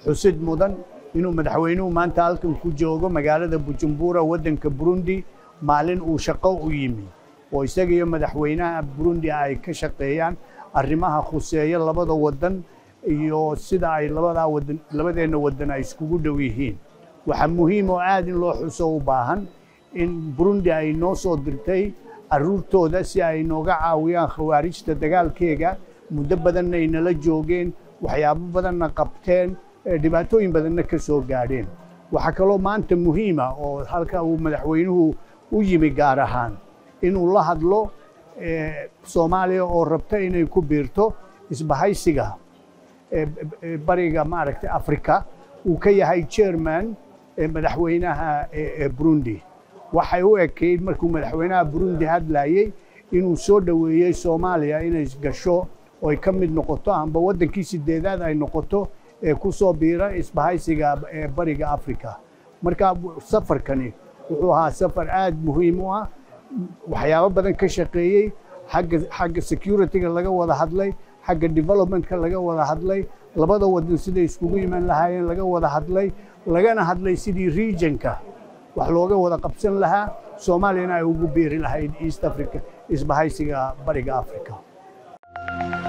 xusid mudan inuu madaxweynuhu maanta halkan ku joogo magaalada bujumbura waddanka burundi maalin uu shaqo u yimi oo isaga iyo madaxweynaha burundi ay ka shaqeeyaan arrimaha khuseeya labada waddan iyo sida ay labadaa wadan labadeenna waddan ay iskugu dhow yihiin waxaa muhiim oo aad in loo xuso u baahan in burundi ay noo soo dirtay carruurtooda si ay nooga caawiyaan khawaarijta dagaalkeega muddo badanna ay nala joogeen waxyaabo badanna qabteen dhibaatooyin badanna ka soo gaadheen waxaa kaloo maanta muhiima oo halka uu madaxweynuhu u yimi gaar ahaan inuu la hadlo soomaaliya oo rabta inay ku biirto isbahaysiga bariga maaragtay africa uu ka yahay chairman madaxweynaha burundi waxay u ekayd markuu madaxweynaha burundi hadlayey inuu soo dhoweeyey soomaaliya inay gasho oy ka mid noqoto amba waddankii sideedaad ay noqoto ee ku soo biira isbahaysiga bariga africa marka safarkani wuxuu ahaa safar aad muhiim u ah waxyaabo badan ka shaqeeyey xagga xagga securityga laga wada hadlay xagga developmentka laga wada hadlay labada wadan siday iskugu iman lahaayeen laga wada hadlay lagana hadlay sidii regionka wax looga wada qabsan lahaa soomaaliyana ay ugu biiri lahayd east africa isbahaysiga bariga africa